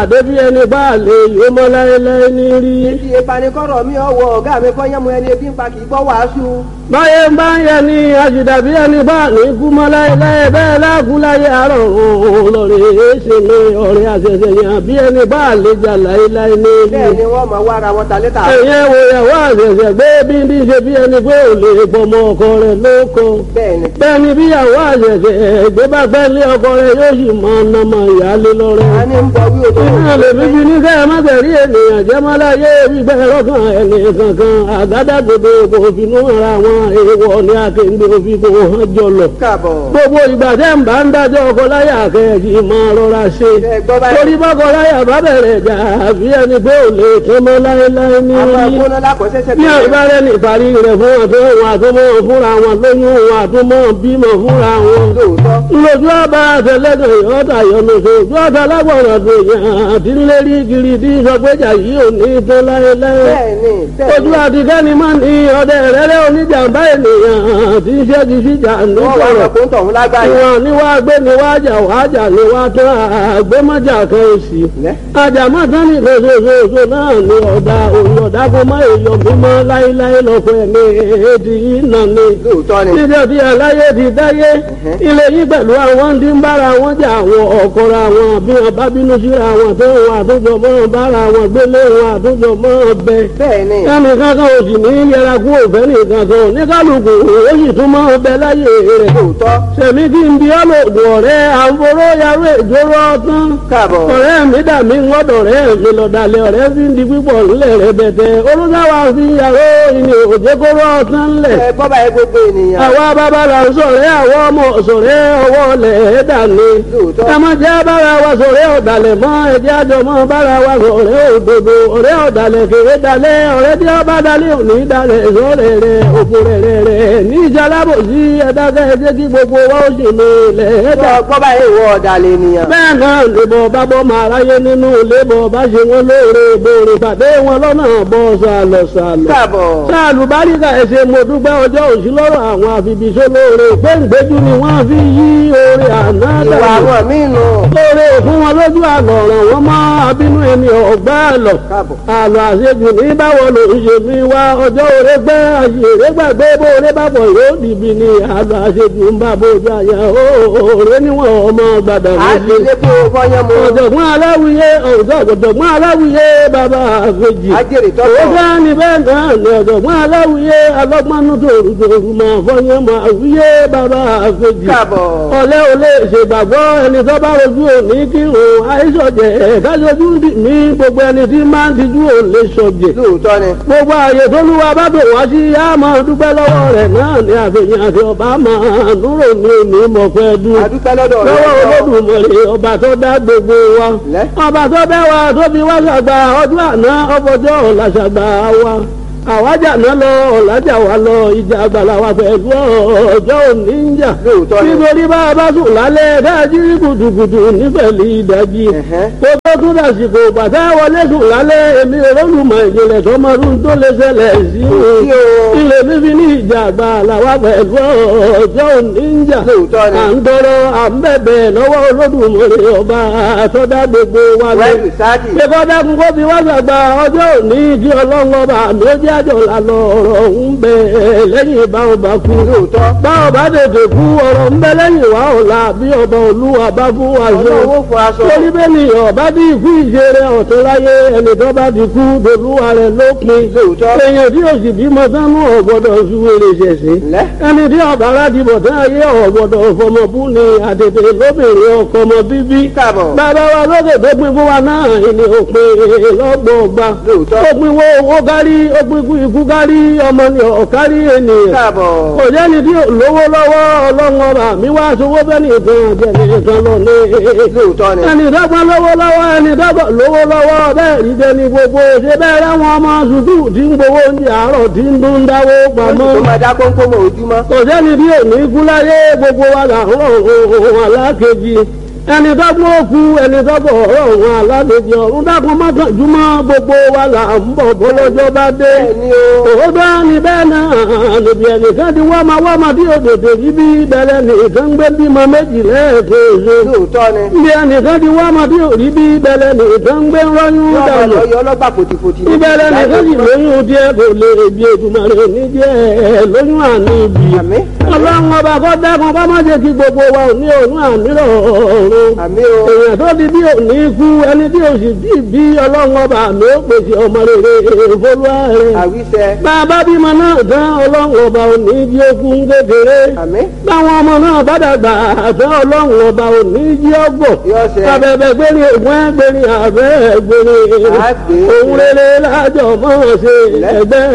débi ẹni bá lè yó mọ́ láéláé ní rí. Ibi ìpanikọ́rọ̀ mi ọ̀wọ́ ọ̀gá mi kọ́ yẹ́mu ẹni ebi ń pa kì í gbọ́ wàásù. báyé ń bá ń yẹ ni àṣìdàbí ẹni bá ní kú mọ́ láéláé bẹ́ẹ̀ láàkú láyé àárọ̀ òun lọ́rẹ̀ ṣe mi ọ̀rẹ́ àṣẹṣẹ yàn bí ẹni bá lè jà láéláé ní Bẹ́ẹ̀ rí. ni wọ́n máa wá ara wọn ta létà. ẹ̀yẹ́ wo ìyàwó àṣẹṣẹ gbé bí ní ṣe bí ẹni pé ò lè pọmọ ọkọ rẹ̀ lóko. Bẹ́ẹ̀ ni. bẹ́ẹ̀ ni bí ìyàwó àṣẹṣẹ gbé bá gbẹ́ lé ọkọ rẹ̀ yóò sì mọ ọ̀nàmọ ìyáálé lọ́rẹ́. A ní ń bọ wí òtò. Iná lè fi bí ní kẹ́ ẹ má tẹ̀rí ènìyàn jẹ́ má láyé gbígbẹ́ lọ́kàn ẹni kankan àgádágodo kò finú ara wọn èèwọ̀ ní akéǹde òfin kò hàn jọlọ. Káàbọ̀. Gbogbo ìgbà tẹ́ ń bá ń dájọ́ ọkọ láyà kẹ́ẹ̀kì máa rọra ṣe. Ẹ gbọ́ báyìí. Torí bọ́kọ láyà bá bẹ̀rẹ̀ jà àbí ẹni pé ò lè tán mọ́ láéláé ní A máa orí. gbóná lákọ̀ọ́sẹ́sẹ́ Bí àìbárẹ́ ní ìparí rẹ̀ fún wọn tó wọn àtúmọ̀ fúnra wọn lóyún wọn àtúmọ̀ bímọ fúnra wọn Lóòótọ́. lójú ọba àtẹlẹdọ yọta yọlọsọ ojú ọta lágbọràn tó yàn àti lérí kiri tí sọgbẹjà yìí ò ní tán láéláé Bẹ́ẹ̀ ni. Bẹ́ẹ̀ ojú ni. àtikẹ́ni máa ní ọdẹ rẹ́rẹ́ oníjàmbá ènìyàn tí ń ṣẹ́gi síjà Wọ́n wá nítorọ̀ lọ fún tọ̀hún lágbàáyé. ìwọ̀n ni wàá gbé ni wàá jà wàá jà ni wàá tán àgbémọ́jà kan èsì Lẹ́. àjàmọ́ tán ní lóṣooṣooṣo náà ni ọ̀dà òun ọ̀dà kó má èèyàn mímọ́ láéláé lọ́kọ̀ ẹ̀mí èdè yìí nà ni Lóòótọ́ ni. níbi ọdí aláyé ti dáyé ilé yìí pẹ̀lú àwọn tí ń bára wọn jà àwọn ọ̀kọ̀ra wọn bí wọn bá bínú síra wọn tó wọn àtúnjọ mọ́ bára wọn gbélé wọn àtúnjọ mọ́ bẹ. Bẹ́ẹ̀ ni. ẹnì kankan ò sì ní yẹra kú òfẹ́ nìkan kan ní kálukú ó sì tún mọ́ bẹ láyé rẹ̀. Lóòótọ́. sẹ̀mí kí n bí ọlọ́dún ọ̀rẹ́ àforó yarú ìjóró ọtán. Káàbọ̀. ọ̀rẹ́ mi dà mí ń gbọ́dọ̀ rẹ̀ mi lọ́dàlẹ̀ ọ̀rẹ́ fi ń di pípọ̀ ńlẹ̀ rẹ̀ bẹ̀tẹ̀ olùdáwà fi yàrá ìní òjèkóró ọtán ńlẹ̀ Ẹ gbọ́ báyìí gbogbo ènìyàn. àwa bàbá la ń sọ̀rẹ́ àwọn ọmọ sọ̀rẹ́ ọwọ́ lẹ̀ dání. Lóòótọ́. ẹ má jẹ́ bára wa sọ̀rẹ́ ọ̀dàlẹ̀ mọ́ ẹ̀jẹ̀ àjọ mọ́ bára wa sọ̀rẹ́ òdodo ọ̀rẹ́ ọ̀dàlẹ̀ kéré dalẹ̀ ọ̀rẹ́ tí ọba dalẹ̀ òní dalẹ̀ sọ̀rẹ́ rẹ̀ òfò rẹ̀ rẹ̀ rẹ̀ ní ìjàlábò sí ẹ̀dákẹ́ ẹ̀jẹ̀ kí gbogbo wa ó sì lè lẹ̀ dà. Gbọ́ gbọ́ báyìí ìwọ ọ̀dàlẹ̀ ènìyàn. bẹ́ẹ̀ náà lè bọ̀ bá bọ́ máa ráyé nínú ilé bọ̀ bá ṣe wọn lóore bòrè pàdé wọn lọ́nà bọ́ sàlọ̀ sàlọ̀ Káàbọ̀. sáàlù báríkà ẹsẹ̀ mo dúpẹ́ ọjọ́ òsì lọ́rọ̀ àwọn àfibìṣẹ́ lóore gbẹ̀ngbẹ́jú ni wọ́n fi yí oore àná Ìwà dànù. àwọn míì nù. lóore fún wọn lójú àlọ́ ọ̀ràn wọn mọ́ abínú ẹni ọ̀gbá àlọ́. Káàbọ̀. àlọ́ àṣejù ní báwo ló ń ṣe fi wá ọjọ́ òre gbẹ́ àṣèré gbàgbé bó oore bá bọ̀ yóò dìbì ní àlọ́ àṣejù ń bá bójú àyà òòrè níwọ̀n ọmọ gbàdà A ti méjì. lé kó fọ́yán mu. ọ̀jọ̀gbọ́n aláwìyé ọ̀jọ̀gbọ́n aláwìyé bàbá àfẹ́jì. Ajẹ́rì tọ́tọ̀. Ó bá ní bẹ́ẹ̀ náà ní ọ̀jọ̀gbọ́n aláwìyé alọ́gbọ́nú tòrùtòrù máa fọyín máa wíyé bàbá àfẹ́jì. Káàbọ̀. Ọ̀lẹ́ ò lè ṣègbàgbọ́ ẹni tó bá rojú òní kí òun àìsọ̀jẹ̀ kájọjú dì mí gbogbo ẹni tí máa ń tijú ò lè sọ̀jẹ̀. Lóòótọ́ ni. Gbogbo ààyè tó lúwa bá bò wá sí á máa dúpẹ́ lọ́wọ́ rẹ̀ náà ní àfihàn àti ọba máa núrò ní òní mọ̀fẹ́ dùn A dúpẹ́ lọ́dọ̀ rẹ̀. lọ́wọ́ olódùmarè ọba tó dá gbogbo wa Lẹ́. ọba tó bẹ́ wa tó fi wá ṣàgbà ọdún àná ọfọjọ́ ọ̀la ṣàgbà wa àwájà náà lọ ọ̀làjà wa lọ ìjà àgbàlá wa pẹ̀lú ọjọ́ òní ń jà Lóòótọ́ ni. nítorí bá a bá sùn lálẹ́ dájú kùtùkùtù nífẹ̀lì ìdájí Ẹ̀hẹ́. kó tó tún dàsìkò bàtà wọlé sùn lálẹ́ èmi olólùmọ̀ ìjìnlẹ̀ tó máa ń tó lè ṣẹlẹ̀ sí sí o. ilé fífi ní ìjà àgbàlá wa pẹ̀lú ọjọ́ òní ń jà Lóòótọ́ ni. à ń tọrọ à ń bẹ̀bẹ̀ lọ́wọ́ olódùmarè ọba àtọ́dá gbogbo wa lọ. Wẹ́ẹ̀lì sáàdì. pé kọ́dá kún kó fi wá sàgbà ọjọ́ òní kí ọlọ́run ọba àmì ó jẹ́ àjọ lànà ọ̀rọ̀ ń bẹ lẹ́yìn báwọn bá kú. Lóòótọ́. báwọn bá tètè kú ọ̀rọ̀ ń bẹ lẹ́yìn wá ọ̀la bí ọba olúwa bá fún wa ṣe. Ọlọ́wọ́ fọ aṣọ. torí bẹ́ẹ̀ ni ọba bí ikú ìṣeré ọ̀tún láyé ẹni tó bá ti kú dolúwa rẹ̀ lópin. Lóòótọ́. èèyàn tí yóò sì bímọ sánú ọ̀gbọ́dọ̀ súwèrè ṣẹ̀ṣẹ̀ Lẹ́. ẹni tí ọba aládìbò tán ayé ọ̀gbọ̀dọ̀ fọmọbú ni àtètè lóbìnrin ọkọ ọmọ bíbí. Káàbọ̀. bàbá wa lókè tó pin fún wa náà ni òpin lọ́gbọ̀ọ̀gba. Lóòótọ́. ó pin wo owó kárí ó pin ikú ikú kárí ọmọ ni ọ̀kárí ènìyàn. Káàbọ̀. kò jẹ́ni tí ò lówó lọ́wọ́ ọlọ́run ọba mi wá sowó bẹ́ẹ̀ nìkan jẹ́ nìkan lọ ní. Lóòótọ́ ni. ẹni dọ́gbọ́n lówó lọ́wọ́ ẹni dọ́gbọ́n lówó lọ́wọ́ bẹ́ẹ̀ rí jẹni gbogbo ṣe bẹ́ẹ̀ rẹ́wọ̀n ọmọ sùkúù tí ń gbowó oúnjẹ àárọ̀ tí ń dún dáwó pamọ́ Tó máa dá kónkómọ ojúmọ́. kò sẹ́ni bí òní kú láyé gbogbo wa là ń rọ̀ ohun alákejì ẹni tó gbọ́ òkú ẹni tó bọ̀ ọ̀run alálejò ọ̀run dákun mọ́kànjúmọ́ gbogbo wa là ń bọ̀ bọ́lọ́jọ́ bá dé. bẹ́ẹ̀ni o òótọ́ ni bẹ́ẹ̀ náà níbi ẹnìkan ti wá máa wá máa tí òdòdó yìí bí bẹ̀rẹ̀ nìkan gbé bímọ méjì lẹ́ẹ̀kejì. lóòótọ́ ni níbi ẹnìkan ti wá máa tí òrí bí bẹ̀rẹ̀ nìkan gbé rọ́yún yọọ máa dànù. lọ yọ ọlọ́gbà pòtìpòtì ní ìbẹ̀rẹ̀ nìkan sì lóyún díẹ̀ kò lè bí ètùmọ̀rẹ́ ní díẹ̀ lóyún àní ibi. àmì ọlọ́run ọba kọ́ dákun kọ́ má jẹ́ kí gbogbo wa ò ní òun àmì rọ̀ọ̀rùn àmì o èèyàn tó di bí òní kú ẹni tí òsì bí bí ọlọ́run ọba àmì ó pèsè ọmọ rere ìfolúwa rẹ̀. àwíṣẹ bàbá bímọ náà tán ọlọ́run ọba òní jí okun kékeré. àmì báwọn ọmọ náà bá dàgbà tán ọlọ́run ọba òní jí ọgbọ̀. yọ ṣẹ abẹ́bẹ́ gbérí ògùn ẹgbẹ́rin àbẹ́ gbérí. Àgbè. òun rere lájọ mọ́ ṣe ẹgbẹ́